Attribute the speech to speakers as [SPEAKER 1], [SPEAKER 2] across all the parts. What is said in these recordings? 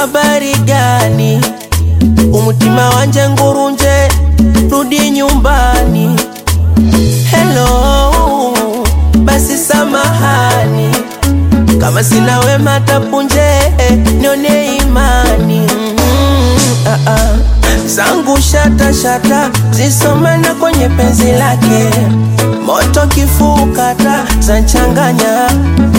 [SPEAKER 1] habari gani? Umutima wanje ngurunje, rudi nyumbani. Hello, basi samahani kama sina wema tapunje, nione imani mm, ah, ah. zangu shata shata zisomana kwenye penzi lake, moto kifukata zanchanganya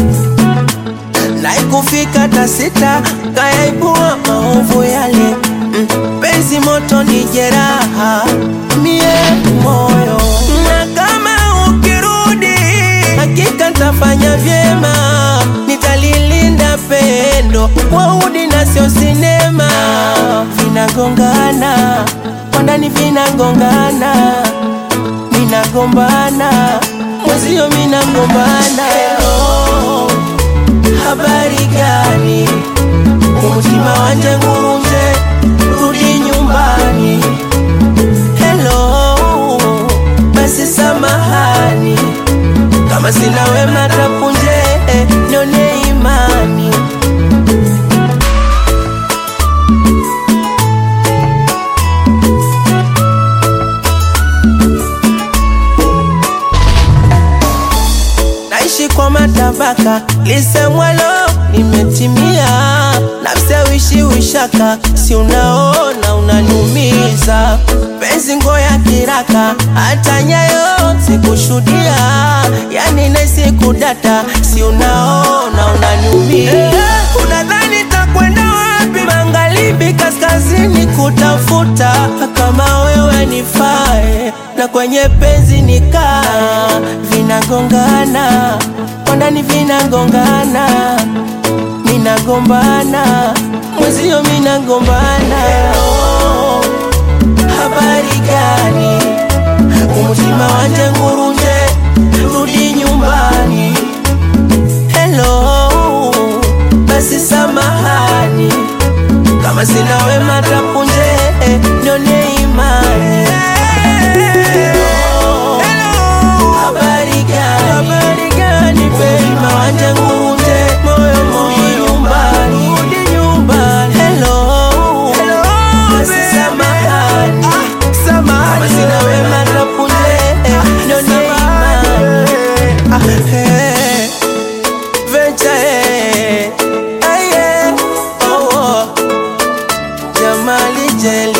[SPEAKER 1] naikufika tasita kayaibua maovu yale mm, penzi moto ni jeraha mie moyo na kama ukirudi hakika ntafanya vyema nitalilinda pendo kwa udi na sio sinema vinagongana kwa ndani vinagongana minagombana mwezio minagombana Hello, habari gani umutima wanje ngurunje rudi nyumbani Hello, basi samahani kama sina wema tapunje, nione imani naishi kwa matabaka, lisemwalo limetimia, nafsi wishaka, si unaona unaniumiza, penzi ngoya kiraka, hata nyayo sikushudia, yani naisi kudata, si unaona unaniumiza, unadhani takwenda wapi? Magharibi, kaskazini kutafuta kama wewe nifae, na kwenye penzi nikaa, vinagongana kwa ndani vinagongana, minagombana mwezio minagombana. Hello, habari gani? Umutima wanje ngurunje, rudi nyumbani. Hello, basi samahani kama sina wema tapunje, nione imani. Hello, habari gani? Habari gani baby? Umutima wanje ngurunje, moyo moyo nyumbani, rudi nyumbani. Hello, hello, basi samahani kama sina wema tapunje, nione imani. Ah, eh. Venture, eh, eh, yeah, oh, oh. Jamali Jeli